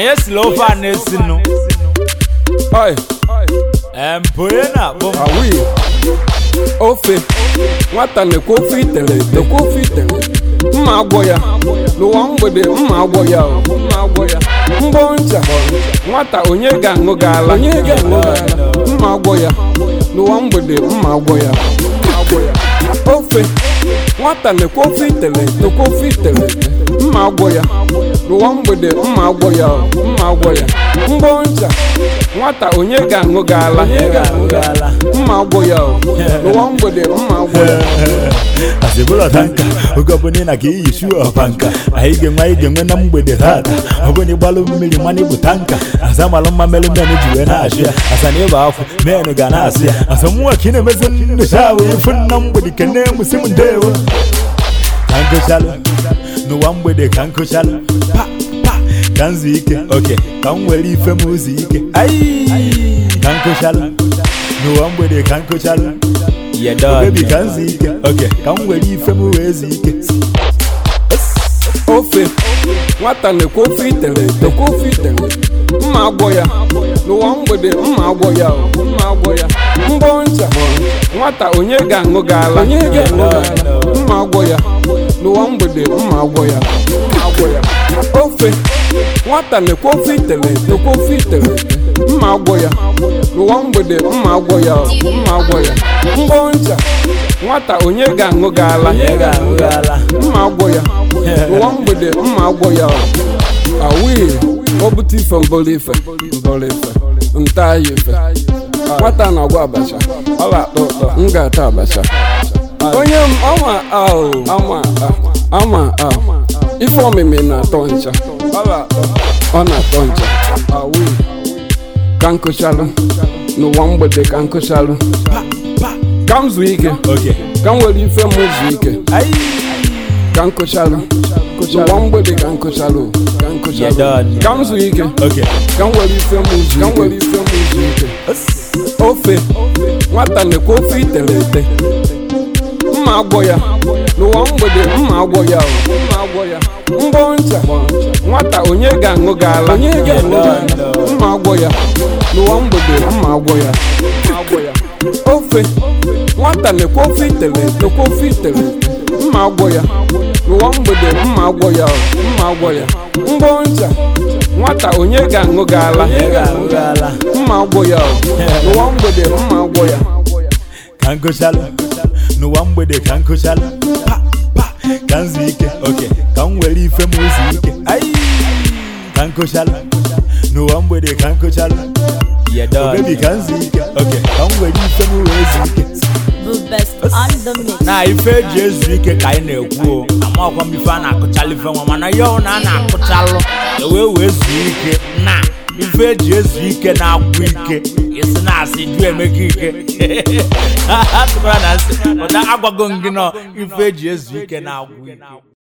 onye siri ofe a na-esinụ Oi, mpụ onye na-akpọ m awi. Ofe. Nwata na-ekwe ofe itere ete. Ekwe ofe itere. Mma agwọ ya. N'ụwa mgbede mma agwọ ya. o. Mma agwọ ya. Mgbọ ncha. Nwata onye ga-aṅụ gị ala. Onye ga-aṅụ gị ala. Mma agwọ ya. N'ụwa mgbede mma agwọ ya. Mma agwọ ya. Ofe. Nwata na-ekwe ofe itere ete. Ekwe ofe itere ete. Mma agwọ ya. N'ụwa mgbede mma agwọ ya. o. Mma agwọ ya. Mgbọ ncha. Nwata onye ga-aṅụ gị ala. Onye ga-aṅụ gị ala. Mma agwọ ya. o. N'ụwa mgbede mma agwọ ya. azịbụlọ tanka oge ọbụla ị na ka iyi shu ọpanka anyị ga-enwe anyị ga-enwe na mgbede tata ọbụla ịgbalụ mmiri mana ịbụ tanka aza malụ mma melụ men ji wee na-achụ ya asa na ịba afọ men ga na-asị ya asa mụnwa ka ị na-emezi nnyocha wee fụ na mgbede kene mụsị m ndewo ka nkụchalụ n'ụwa mgbede ka nkụchalụ pa pa ka nzu ike oke ka m were ife m ụzọ ike ayi ka nkụchalụ n'ụwa mgbede ka nkụchalụ Baby ka nzu ike oke ka m were ife m wee zu ike ofe nwata na-ekwe ofe itere ete ekwe ofe itere mma agwọ ya n'ụwa mgbede mma agwọ ya o, mma agwọ ya mbọ ncha nwata onye ga-aṅụ gị ala onye ga-aṅụ gị ala mma agwọ ya n'ụwa mgbede mma agwọ ya mma agwọ ya ofe nwata na-ekwe ofe itere ete ekwe ofe itere ete mma agwọ ya n'ụwa mgbede mma agwọ ya o, mma agwọ ya mbọ ncha nwata onye ga-aṅụ gị ala Onye ga-aṅụ gị ala? mma agwọ ya n'ụwa mgbede mma agwọ ya awi o bute ife mbọrọ ife mbọrọ ife nta ya ife nwata na-agwa abacha ọ ga-atọ ụtọ m ga-ata abacha onye m ọma ahụ ama a, ama a ife omimi na-atọ ncha ọ ga-atọ ọ na-atọ ncha awi ka nkụchalụ n'ụwa mgbede ka nkụchalụ ka m zuo ike oke ka m were ife m zuo ike ayi ka nkụchalụ n'ụwa mgbede ka nkụchalụ ka nkụchalụ Yeah, done. ka m zuo ike oke ka m were ife m zuo ka m were ife m zuo ike ofe nwata na-ekwe ofe itere ete mma agwọ ya n'ụwa mgbede mma agwọ ya o, mma agwọ ya mbọ ncha nwata onye ga-aṅụ gị ala onye ga-aṅụ gị ala mma agwọ ya n'ụwa mgbede mma agwọ ya mma agwọ ya ofe nwata na-ekwe ofe itere ete ekwe ofe itere ete mma agwọ ya n'ụwa mgbede mma agwọ ya o, mma agwọ ya mbọ ncha nwata onye ga-aṅụ gị ala onye ga-aṅụ gị ala mma agwọ ya o, n'ụwa mgbede mma agwọ ya ka nkụchalụ n'ụwa mgbede ka nkụchalụ pa pa ka nzu ike oke ka m were ife m ụzọ ike ayi ka nkụchalụ n'ụwa mgbede ka nkụchalụ obebi ka nzu ike oke ka m were ife m wee zu ike The best on the mix. na ife eji ezu ike ka anyị na-ekwu o amakwa m ife a na-akụchalụ ife nwa mana ya ọ na a na-akụchalụ ewee wee zuo ike na ife eji ezu ike na-agwụ ike isi na-asị ju emeka ike atụkwara na nsị ụda agwago m gị nọ ife eji ezu ike na-agwụ ike